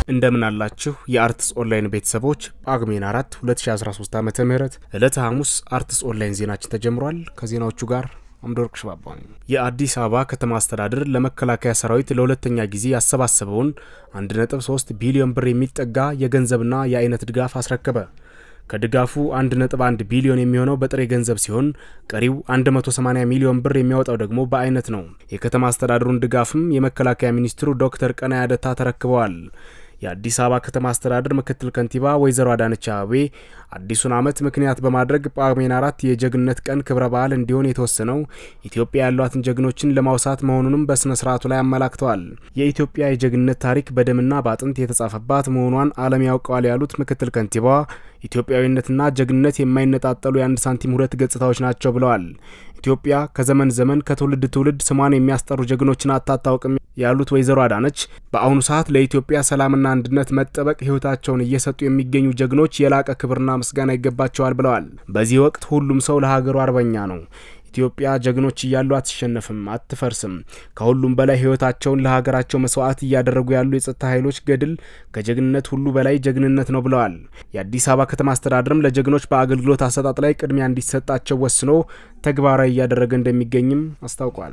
እንደምን አላችሁ የአርትስ ኦንላይን ቤተሰቦች ጳጉሜን 4 2013 ዓ ም ዕለተ ሐሙስ አርትስ ኦንላይን ዜናችን ተጀምሯል። ከዜናዎቹ ጋር አምዶርቅ ሽባባ ነኝ። የአዲስ አበባ ከተማ አስተዳደር ለመከላከያ ሰራዊት ለሁለተኛ ጊዜ ያሰባሰበውን 1.3 ቢሊዮን ብር የሚጠጋ የገንዘብና የአይነት ድጋፍ አስረከበ። ከድጋፉ 1.1 ቢሊዮን የሚሆነው በጥሬ ገንዘብ ሲሆን ቀሪው 180 ሚሊዮን ብር የሚያወጣው ደግሞ በአይነት ነው። የከተማ አስተዳደሩን ድጋፍም የመከላከያ ሚኒስትሩ ዶክተር ቀናይ አደታ ተረክበዋል። የአዲስ አበባ ከተማ አስተዳደር ምክትል ከንቲባ ወይዘሮ አዳነች አቤቤ አዲሱን ዓመት ምክንያት በማድረግ ጳጉሜን አራት የጀግንነት ቀን ክብረ በዓል እንዲሆን የተወሰነው ኢትዮጵያ ያሏትን ጀግኖችን ለማውሳት መሆኑንም በሥነ ሥርዓቱ ላይ አመላክተዋል። የኢትዮጵያ የጀግንነት ታሪክ በደምና በአጥንት የተጻፈባት መሆኗን ዓለም ያውቀዋል ያሉት ምክትል ከንቲባዋ ኢትዮጵያዊነትና ጀግንነት የማይነጣጠሉ የአንድ ሳንቲም ሁለት ገጽታዎች ናቸው ብለዋል። ኢትዮጵያ ከዘመን ዘመን ከትውልድ ትውልድ ስሟን የሚያስጠሩ ጀግኖችን አታታውቅም ያሉት ወይዘሮ አዳነች በአሁኑ ሰዓት ለኢትዮጵያ ሰላምና አንድነት መጠበቅ ሕይወታቸውን እየሰጡ የሚገኙ ጀግኖች የላቀ ክብርና ምስጋና ይገባቸዋል ብለዋል። በዚህ ወቅት ሁሉም ሰው ለሀገሩ አርበኛ ነው። ኢትዮጵያ ጀግኖች እያሉ አትሸነፍም፣ አትፈርስም። ከሁሉም በላይ ሕይወታቸውን ለሀገራቸው መስዋዕት እያደረጉ ያሉ የጸጥታ ኃይሎች ገድል ከጀግንነት ሁሉ በላይ ጀግንነት ነው ብለዋል። የአዲስ አበባ ከተማ አስተዳደርም ለጀግኖች በአገልግሎት አሰጣጥ ላይ ቅድሚያ እንዲሰጣቸው ወስኖ ተግባራዊ እያደረገ እንደሚገኝም አስታውቋል።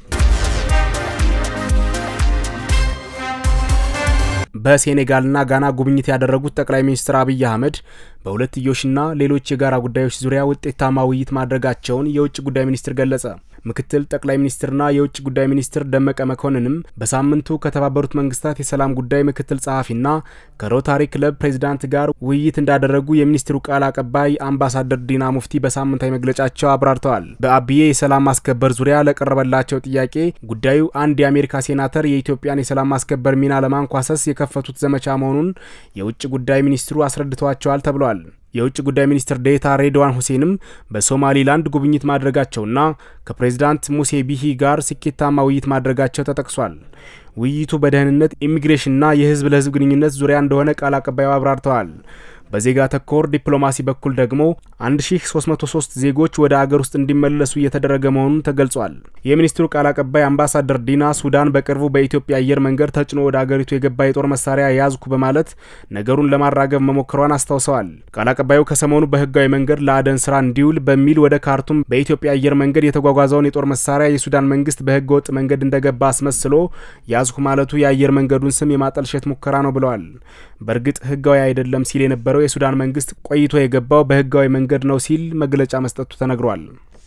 በሴኔጋልና ጋና ጉብኝት ያደረጉት ጠቅላይ ሚኒስትር አብይ አህመድ በሁለትዮሽና ሌሎች የጋራ ጉዳዮች ዙሪያ ውጤታማ ውይይት ማድረጋቸውን የውጭ ጉዳይ ሚኒስትር ገለጸ። ምክትል ጠቅላይ ሚኒስትርና የውጭ ጉዳይ ሚኒስትር ደመቀ መኮንንም በሳምንቱ ከተባበሩት መንግስታት የሰላም ጉዳይ ምክትል ጸሐፊና ከሮታሪ ክለብ ፕሬዚዳንት ጋር ውይይት እንዳደረጉ የሚኒስትሩ ቃል አቀባይ አምባሳደር ዲና ሙፍቲ በሳምንታዊ መግለጫቸው አብራርተዋል። በአብዬ የሰላም ማስከበር ዙሪያ ለቀረበላቸው ጥያቄ ጉዳዩ አንድ የአሜሪካ ሴናተር የኢትዮጵያን የሰላም ማስከበር ሚና ለማንኳሰስ የከፈቱት ዘመቻ መሆኑን የውጭ ጉዳይ ሚኒስትሩ አስረድተዋቸዋል ተብሏል። የውጭ ጉዳይ ሚኒስትር ዴታ ሬድዋን ሁሴንም በሶማሊላንድ ጉብኝት ማድረጋቸውና ከፕሬዚዳንት ሙሴ ቢሂ ጋር ስኬታማ ውይይት ማድረጋቸው ተጠቅሷል። ውይይቱ በደህንነት ኢሚግሬሽንና የህዝብ ለህዝብ ግንኙነት ዙሪያ እንደሆነ ቃል አቀባዩ አብራርተዋል። በዜጋ ተኮር ዲፕሎማሲ በኩል ደግሞ 1303 ዜጎች ወደ አገር ውስጥ እንዲመለሱ እየተደረገ መሆኑን ተገልጿል። የሚኒስትሩ ቃል አቀባይ አምባሳደር ዲና ሱዳን በቅርቡ በኢትዮጵያ አየር መንገድ ተጭኖ ወደ አገሪቱ የገባ የጦር መሳሪያ ያዝኩ በማለት ነገሩን ለማራገብ መሞከሯን አስታውሰዋል። ቃል አቀባዩ ከሰሞኑ በህጋዊ መንገድ ለአደን ስራ እንዲውል በሚል ወደ ካርቱም በኢትዮጵያ አየር መንገድ የተጓጓዘውን የጦር መሳሪያ የሱዳን መንግስት በህገ ወጥ መንገድ እንደገባ አስመስሎ ያዝኩ ማለቱ የአየር መንገዱን ስም የማጠልሸት ሙከራ ነው ብለዋል። በእርግጥ ህጋዊ አይደለም ሲል የነበረው የሱዳን መንግስት ቆይቶ የገባው በህጋዊ መንገድ ነው ሲል መግለጫ መስጠቱ ተነግሯል።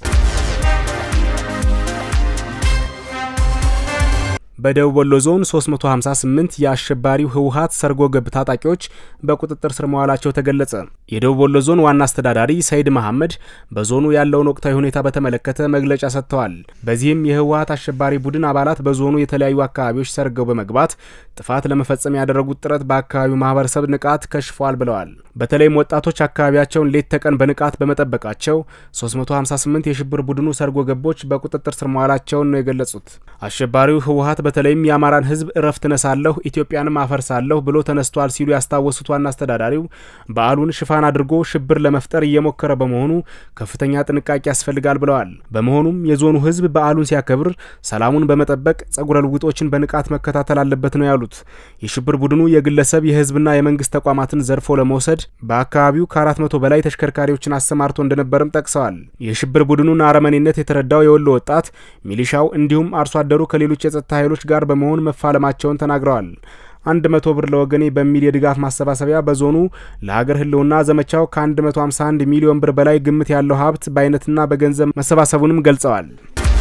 በደቡብ ወሎ ዞን 358 የአሸባሪው ህወሀት ሰርጎ ገብ ታጣቂዎች በቁጥጥር ስር መዋላቸው ተገለጸ። የደቡብ ወሎ ዞን ዋና አስተዳዳሪ ሰይድ መሐመድ በዞኑ ያለውን ወቅታዊ ሁኔታ በተመለከተ መግለጫ ሰጥተዋል። በዚህም የህወሀት አሸባሪ ቡድን አባላት በዞኑ የተለያዩ አካባቢዎች ሰርገው በመግባት ጥፋት ለመፈጸም ያደረጉት ጥረት በአካባቢው ማህበረሰብ ንቃት ከሽፏል ብለዋል። በተለይም ወጣቶች አካባቢያቸውን ሌት ተቀን በንቃት በመጠበቃቸው 358 የሽብር ቡድኑ ሰርጎ ገቦች በቁጥጥር ስር መዋላቸውን ነው የገለጹት። አሸባሪው ህወሀት በተለይም የአማራን ህዝብ እረፍት ነሳለሁ ኢትዮጵያንም አፈርሳለሁ ብሎ ተነስቷል ሲሉ ያስታወሱት ዋና አስተዳዳሪው በዓሉን ሽፋን አድርጎ ሽብር ለመፍጠር እየሞከረ በመሆኑ ከፍተኛ ጥንቃቄ ያስፈልጋል ብለዋል። በመሆኑም የዞኑ ህዝብ በዓሉን ሲያከብር ሰላሙን በመጠበቅ ጸጉረ ልውጦችን በንቃት መከታተል አለበት ነው ያሉት። የሽብር ቡድኑ የግለሰብ የህዝብና የመንግስት ተቋማትን ዘርፎ ለመውሰድ በአካባቢው ከአራት መቶ በላይ ተሽከርካሪዎችን አሰማርቶ እንደነበርም ጠቅሰዋል። የሽብር ቡድኑን አረመኔነት የተረዳው የወሎ ወጣት ሚሊሻው እንዲሁም አርሶ አደሩ ከሌሎች የጸጥታ ኃይሎች ጋር በመሆን መፋለማቸውን ተናግረዋል። አንድ መቶ ብር ለወገኔ በሚል የድጋፍ ማሰባሰቢያ በዞኑ ለሀገር ህልውና ዘመቻው ከ151 ሚሊዮን ብር በላይ ግምት ያለው ሀብት በአይነትና በገንዘብ መሰባሰቡንም ገልጸዋል።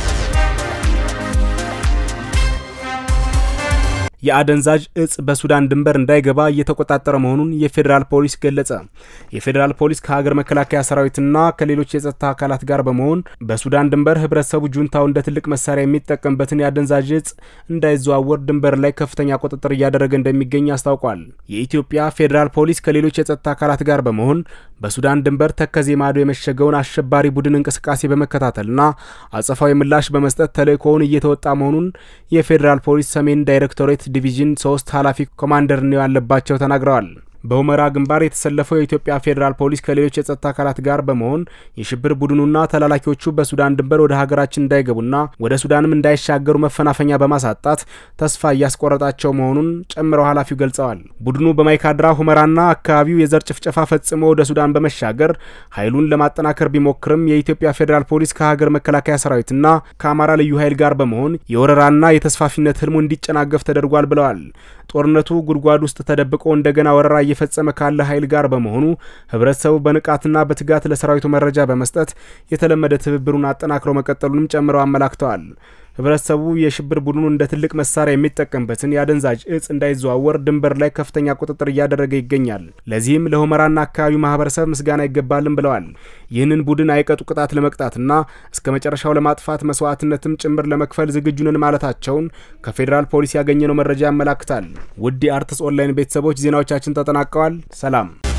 የአደንዛዥ እጽ በሱዳን ድንበር እንዳይገባ እየተቆጣጠረ መሆኑን የፌዴራል ፖሊስ ገለጸ። የፌዴራል ፖሊስ ከሀገር መከላከያ ሰራዊትና ከሌሎች የጸጥታ አካላት ጋር በመሆን በሱዳን ድንበር ህብረተሰቡ ጁንታው እንደ ትልቅ መሳሪያ የሚጠቀምበትን የአደንዛዥ እጽ እንዳይዘዋወር ድንበር ላይ ከፍተኛ ቁጥጥር እያደረገ እንደሚገኝ አስታውቋል። የኢትዮጵያ ፌዴራል ፖሊስ ከሌሎች የጸጥታ አካላት ጋር በመሆን በሱዳን ድንበር ተከዜ ማዶ የመሸገውን አሸባሪ ቡድን እንቅስቃሴ በመከታተልና አጸፋዊ ምላሽ በመስጠት ተልእኮውን እየተወጣ መሆኑን የፌዴራል ፖሊስ ሰሜን ዳይሬክቶሬት ዲቪዥን ሶስት ኃላፊ ኮማንደር ነው ያለባቸው ተናግረዋል። በሁመራ ግንባር የተሰለፈው የኢትዮጵያ ፌዴራል ፖሊስ ከሌሎች የጸጥታ አካላት ጋር በመሆን የሽብር ቡድኑና ተላላኪዎቹ በሱዳን ድንበር ወደ ሀገራችን እንዳይገቡና ወደ ሱዳንም እንዳይሻገሩ መፈናፈኛ በማሳጣት ተስፋ እያስቆረጣቸው መሆኑን ጨምረው ኃላፊው ገልጸዋል። ቡድኑ በማይካድራ ሁመራና አካባቢው የዘር ጭፍጨፋ ፈጽሞ ወደ ሱዳን በመሻገር ኃይሉን ለማጠናከር ቢሞክርም የኢትዮጵያ ፌዴራል ፖሊስ ከሀገር መከላከያ ሰራዊትና ከአማራ ልዩ ኃይል ጋር በመሆን የወረራና የተስፋፊነት ህልሙ እንዲጨናገፍ ተደርጓል ብለዋል። ጦርነቱ ጉድጓድ ውስጥ ተደብቆ እንደገና ወረራ እየፈጸመ ካለ ኃይል ጋር በመሆኑ ህብረተሰቡ በንቃትና በትጋት ለሰራዊቱ መረጃ በመስጠት የተለመደ ትብብሩን አጠናክሮ መቀጠሉንም ጨምረው አመላክተዋል። ህብረተሰቡ የሽብር ቡድኑ እንደ ትልቅ መሳሪያ የሚጠቀምበትን የአደንዛዥ እጽ እንዳይዘዋወር ድንበር ላይ ከፍተኛ ቁጥጥር እያደረገ ይገኛል። ለዚህም ለሁመራና አካባቢው ማህበረሰብ ምስጋና ይገባልን ብለዋል። ይህንን ቡድን አይቀጡ ቅጣት ለመቅጣትና እስከ መጨረሻው ለማጥፋት መስዋዕትነትም ጭምር ለመክፈል ዝግጁ ነን ማለታቸውን ከፌዴራል ፖሊስ ያገኘነው መረጃ ያመላክታል። ውድ የአርትስ ኦንላይን ቤተሰቦች ዜናዎቻችን ተጠናቀዋል። ሰላም